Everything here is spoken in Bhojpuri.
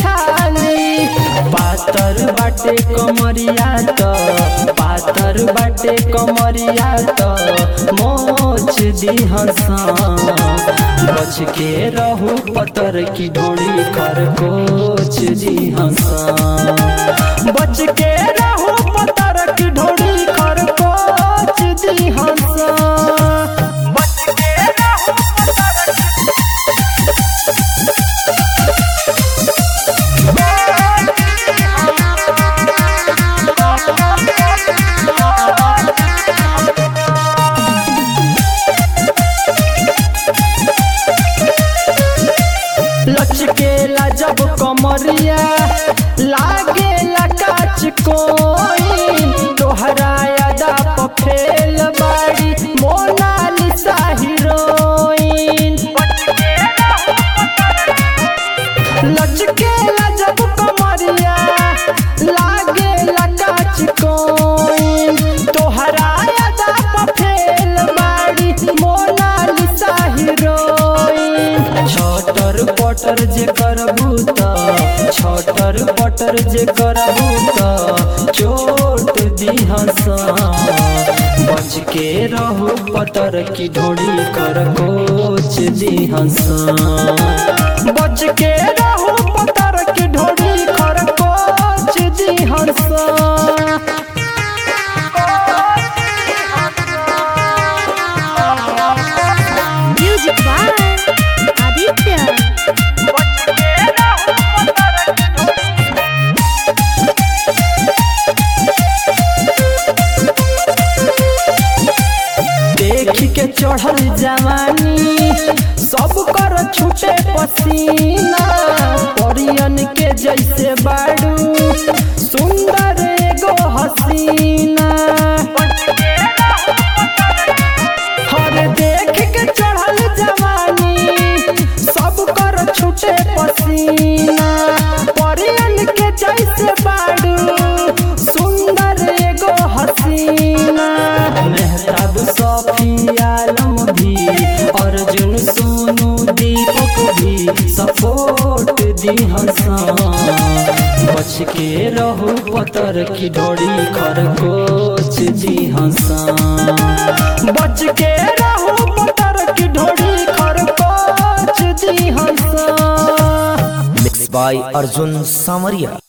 खाली पातर बाटे कमरिया त पातर बाटे कमरिया त मोच दिहसा बच के रहू पतर की ढोड़ी खरकोच दिहसा बच के रहू पतर की ढोड़ी खरकोच दिहसा बच के रहू पतर लचकेला जब कमरिया लागेला काच कोई तोहरा यादा पफेल बाड़ी मोनालिसा हीरोइन लचकेला जब कमरिया लागेला काच कोई तोहरा यादा पफेल बाड़ी मोनालिसा हीरोइन छटर पटर जे करबू त छटर पटर जे करबू त चोट दिहसा बच के रहू पतर की ढोड़ी कर कोच दिहसा बच के रहू पतर की ढोड़ी कर कोच दिहसा Music by Aditya. देख के चढ़ल जवानी सब कर छूटे पसीना परियन के जैसे बाड़ू सुंदर एगो हसीना हर देख के चढ़ल जवानी सब कर छूटे पसीना परियन के जैसे बाड़ू सुंदर एगो हसीना मेहताब सफी आलम भी अर्जुन सोनू दीपक भी सपोर्ट दी हंसा बच के रहू पतर की ढोड़ी खरकोच दी हंसा बच के रहू पतर की ढोड़ी खरकोच दी हंसा Mixed by Arjun Samaria.